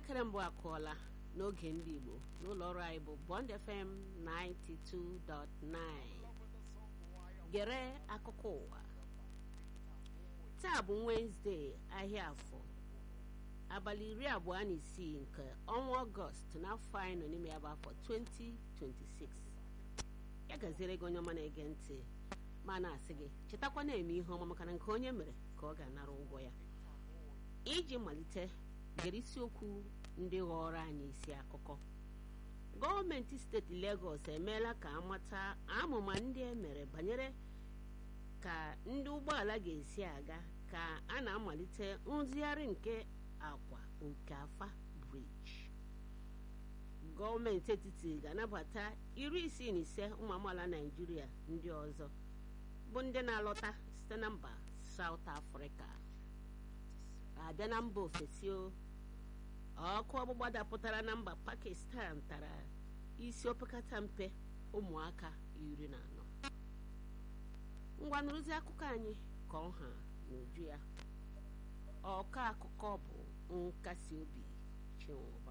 elekere mbụ akụọla n'oge ndị Igbo n'ụlọ ọrụ anyị bụ Bond FM 92.9 gere akụkọ ụwa taa bụ Wenesde ahịa afọ abalị iri abụọ na isii nke ọnwa ọgọst n'afọ anyị nọ n'ime ya bụ afọ 2026 ya gaziere gị onye ọma na-ege ntị ma na-asị gị chetakwa na-eme ihe ọma maka na nke onye mere ka ọ ga-anara ụgwọ ya iji malite gere isiokwu ndị ghọrọ anyị isi akụkọ gọọmenti steeti Legọs emeela ka amata amụma ndị e mere banyere ka ndị ụgbọala ga-esi aga ka a na-amalite nrụzigharị nke akwa Okafa briji gọọmenti etiti ga-anabata iri isii na ise ụmụ amaala Naịjirịa ndị ọzọ bụ ndị na-alọta site na mba South Africa abịa na mba ofesi ọkụ ọgbụgba dapụtara na mba Pakistan tara isi opekata mpe ụmụaka iri na anọ ngwa nrụzi akụkọ anyị ka ọha n'uju ya ọkọ akụkọ bụ nkasi obi Chinwụba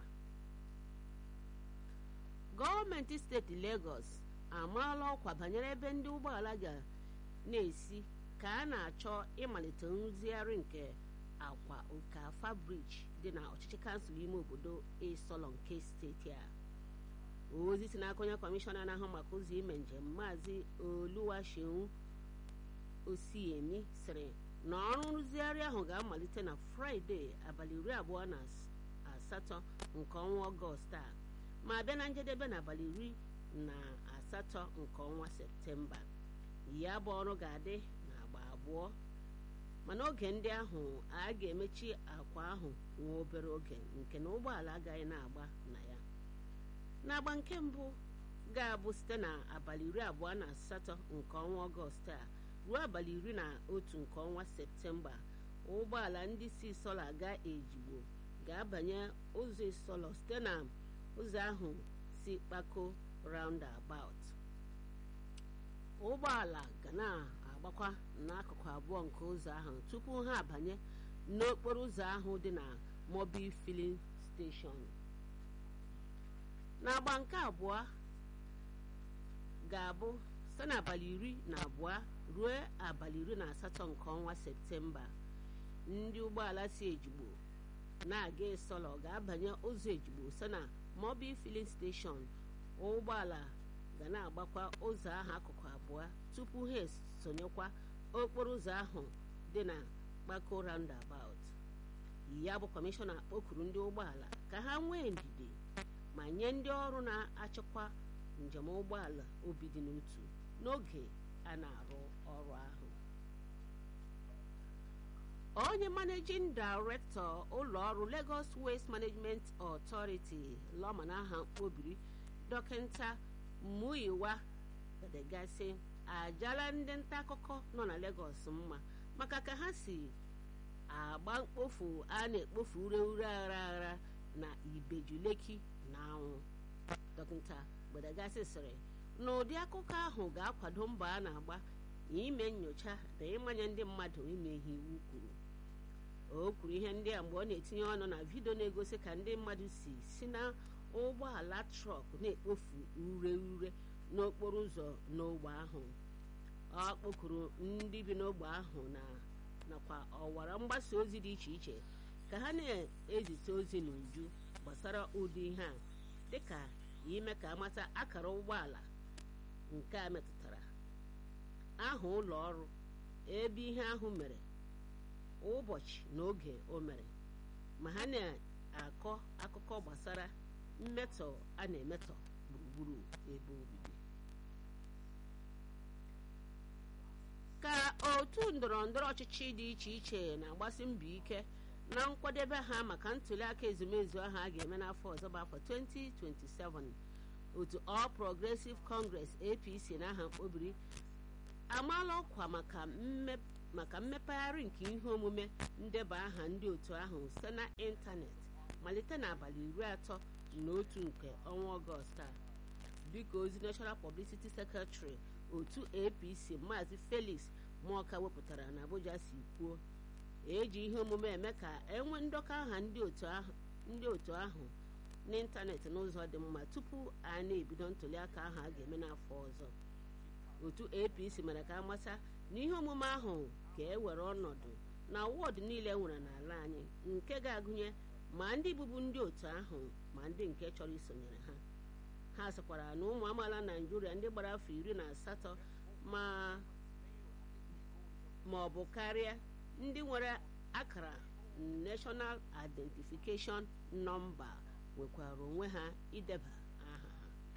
gọọmenti steeti Lagos amaala ọkwa banyere ebe ndị ụgbọala ga na-esi ka a na-achọ ịmalite nrụzigharị nke akwa Okafa briji dị na ọchịchị kansụl ime obodo Isolo nke steeti a ozi si n'aka onye kọmishọna na-ahụ maka ụzọ ime njem maazị Oluwaseun Osiyemi sịrị na ọrụ nrụzigharị ahụ ga-amalite na Fraịde abalị iri abụọ na asatọ nke ọnwa Ọgọst a ma bịa na njedebe n'abalị iri na asatọ nke ọnwa Septemba ya bụ ọrụ ga-adị n'agba abụọ mana oge ndị ahụ a ga-emechi akwa ahụ nwa obere oge nke na ụgbọala agaghị na-agba na ya n'agba nke mbụ ga-abụ site na abalị iri abụọ na asatọ nke ọnwa ọgọst a ruo abalị iri na otu nke ọnwa septemba ụgbọala ndị si Isolo aga Ejigbo ga-abanye ụzọ Isolo site na ụzọ ahụ si Kpako roundabout ụgbọala ga na-agbakwa n'akụkụ abụọ nke ụzọ ahụ tupu ha abanye n'okporo ụzọ ahụ dị na Mobil Filling Station n'agba nke abụọ ga-abụ site n'abalị iri na abụọ ruo abalị iri na asatọ nke ọnwa septemba ndị ụgbọala si ejigbo na-aga Isolo ga-abanye ụzọ ejigbo site na Mobil Filling Station ụgbọala ga na-agbakwa ụzọ ahụ akụkụ abụọ tupu ha esonyekwa okporo ụzọ ahụ dị na Kpako roundabout ya bụ kọmishọna kpọkuru ndị ụgbọala ka ha nwee ndidi ma nye ndị ọrụ na-achịkwa njem ụgbọala obi dị n'otu n'oge a na-arụ ọrụ ahụ onye managing director ụlọ ọrụ Lagos Waste Management Authority lọma n'aha mkpobiri dọkịta Muyiwa Gbadegasi ajala ndị nta akụkọ nọ na Lagos mma maka ka ha si agba mkpofu a na-ekpofu ure ure aghara aghara na Ibeju Lekki na anwụ dọkịta Gbadegasi sịrị na ụdị akụkọ ahụ ga-akwado mbọ a na-agba ime nyocha na ịmanye ndị mmadụ ime ihe iwu kwuru o kwuru ihe ndị a mgbe ọ na-etinye ọnụ na vidio na-egosi ka ndị mmadụ si si na ụgbọala trọk na-ekpofu ure ure n'okporo ụzọ n'ogbe ahụ ọ kpọkuru ndị bi n'ogbe ahụ na nakwa ọwara mgbasa ozi dị iche iche ka ha na-ezite ozi n'uju gbasara ụdị ihe a dịka ime ka amata akara ụgbọala nke a metụtara aha ụlọ ọrụ ebe ihe ahụ mere ụbọchị na oge o mere ma ha na-akọ akụkọ gbasara mmetọ a na-emetọ gburugburu ebe obibi ka otu ndọrọ ndọrọ ọchịchị dị iche iche na-agbasi mbọ ike na nkwadebe ha maka ntụliaka ezumezu ahụ a ga-eme n'afọ ọzọ bụ afọ 2027 otu All Progressive Congress APC n'aha mkpobiri amaala ọkwa maka mmepegharị nke ihe omume ndeba aha ndị otu ahụ site na ịntanetị malite n'abalị iri atọ na otu nke ọnwa ọgọst a dịka ozi National Publicity Secretary otu APC Maazị Felix Muoka wepụtara na Abuja si kwuo eji ihe omume eme ka enwe ndọkọ aha ndị otu ahụ ndị otu ahụ n'ịntanetị n'ụzọ dị mma tupu a na-ebido ntụliaka ahụ a ga-eme n'afọ ọzọ otu apc mere ka amata na ihe omume ahụ ga-ewere ọnọdụ na wọdụ niile nwere n'ala anyị nke ga-agụnye ma ndị bụbu ndị otu ahụ ma ndị nke chọrọ isonyere ha ha sịkwara na ụmụ amaala naijiria ndị gbara afọ iri na asatọ ma ma ọ bụ karịa ndị nwere akara national identification nọmba nwekwara onwe ha ideba aha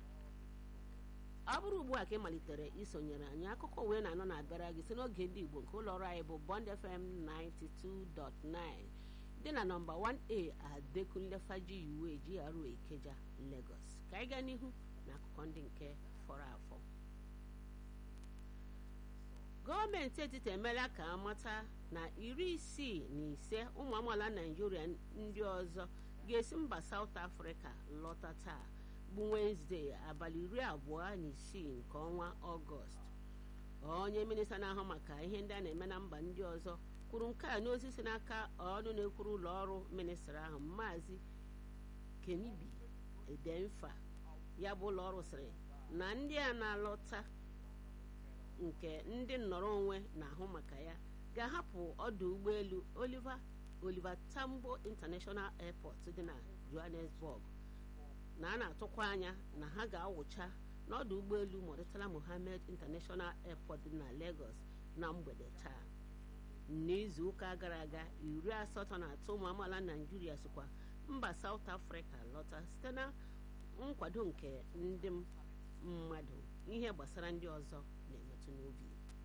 ha ọ bụrụ ugbu a ka ị malitere isonyere anyị akụkọ wee na-anọ na-abịara gị si n'oge ndị igbo nke ụlọ ọrụ anyị bụ bond fm 92.9 dị na nọmba 1a adekunle faji uwe GRA Ikeja Lagos ka anyị gaa n'ihu na akụkọ ndị nke fọrọ afọ gọọmenti etiti emeela ka amata na iri isii na ise ụmụ amaala naijiria ndị ọzọ ga-esi mba South Africa lọta taa bụ Wenezdee abalị iri abụọ na isii nke ọnwa Ọgọst onye minista na-ahụ maka ihe ndị a na-eme na mba ndị ọzọ kwuru nke a n'ozi si n'aka ọnụ na-ekwuru ụlọ ọrụ ministri ahụ maazị Kenibi Edemfa ya bụ ụlọ ọrụ sịrị na ndị a na-alọta nke ndị nnọrọ onwe na-ahụ maka ya ga-ahapụ ọdụ ụgbọelu Oliver Oliver Tambo International Airport dị na Johannesburg na a na-atụkwa anya na ha ga-awụcha n'ọdụ ụgbọelu Murtala Mohammed International Airport dị na Lagos na mgbede taa n'izu ụka gara aga iri asatọ na atọ ụmụ amaala Naijiria sikwa mba South Africa lọta site na nkwado nke ndị mmadụ ihe gbasara ndị ọzọ na-emetụ n'obi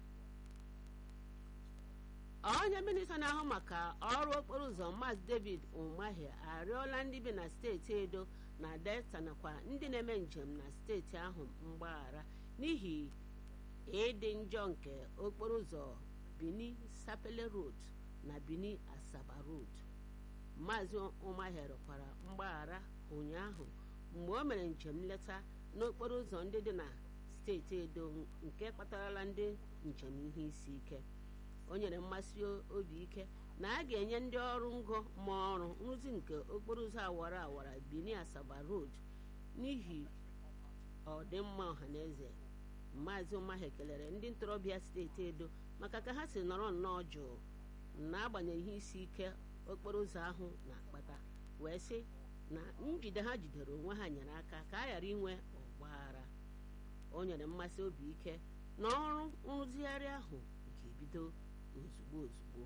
onye minista na-ahụ maka ọrụ okporo ụzọ maazị David Umahi arịọla ndị bi na steeti Edo na Delta nakwa ndị na-eme njem na steeti ahụ mgbaghara n'ihi ịdị njọ nke okporo ụzọ Bini Sapele Road na Bini Asaba Road maazị Umahi rịọkwara mgbaghara ụnyaahụ mgbe o mere njem nleta n'okporo ụzọ ndị dị na steeti Edo nke kpatarala ndị njem ihe isi ike o nyere mmasị obi ike na a ga-enye ndị ọrụ ngo ma ọrụ nrụzi nke okporo ụzọ awara awara Bini Asaba Road n'ihi ọdịmma ọhaneze maazị Umahi kelere ndị ntorobịa steeti Edo maka ka ha si nọrọ nnọọ jụụ n'agbanyeghị ihe isi ike okporo ụzọ ahụ na-akpata wee sị na njide ha jidere onwe ha nyere aka ka a ghara inwe ọgbaghara o nyere mmasị obi ike na ọrụ nrụzigharị ahụ ga-ebido ozugbo ozugbo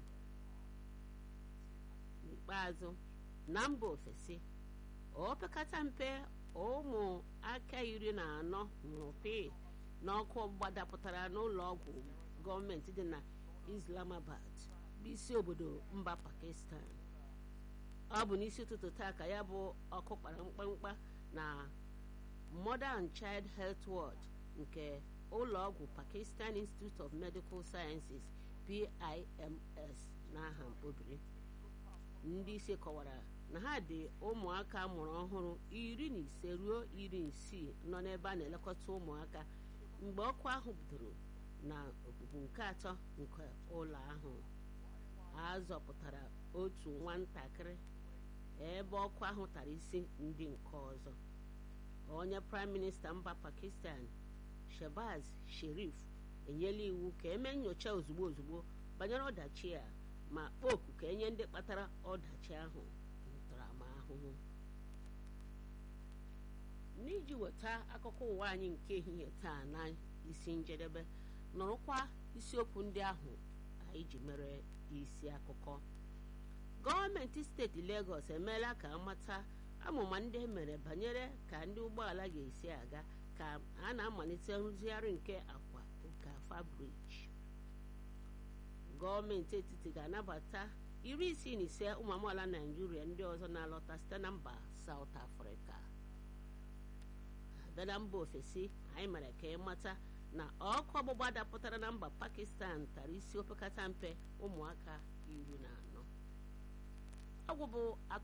n'ikpeazụ na mba ofesi opekata mpe ụmụ aka iri na anọ nwụrụ pii n'ọkụ ọgbụgba dapụtara n'ụlọ ọgwụ gọọmenti dị na Islamabad bụ isi obodo mba Pakistan ọ bụ n'isi ụtụtụ taa ka ya bụ ọkụ kpara mkpamkpa na Mother and Child Health Ward nke ụlọ ọgwụ Pakistan Institute of Medical Sciences PIMS n'aha mkpobiri ndị isi kọwara na ha dị ụmụaka mụrụ ọhụrụ iri na ise ruo iri isii nọ n'ebe a na-elekọta ụmụaka mgbe ọkụ ahụ bidoro na okpukpu nke atọ nke ụlọ ahụ a zọpụtara otu nwatakịrị ebe ọkụ ahụ tara isi ndị nke ọzọ onye praịm minista mba Pakistan Shehbaz Sharif enyela iwu ka eme nyocha ozugbo ozugbo banyere ọdachi a ma kpọọ oku ka enye ndị kpatara ọdachi ahụ ntaramahụhụ n'iji weta akụkọ ụwa anyị nke ehihie taa na isi njedebe nọrọkwa isiokwu ndị ahụ anyị ji mere isi akụkọ gọọmenti steeti Lagos emeela ka amata amụma ndị emere banyere ka ndị ụgbọala ga-esi aga ka a na-amalite nrụzigharị nke akwa Okafa briji gọọmenti etiti ga-anabata iri isii na ise ụmụ amaala Naijiria ndị ọzọ na-alọta site na mba South Africa abịa na mba ofesi anyị mere ka ịmata na ọkụ ọgbụgba dapụtara na mba Pakistan tara isi opekata mpe ụmụaka iri na anọ ọgwụ bụ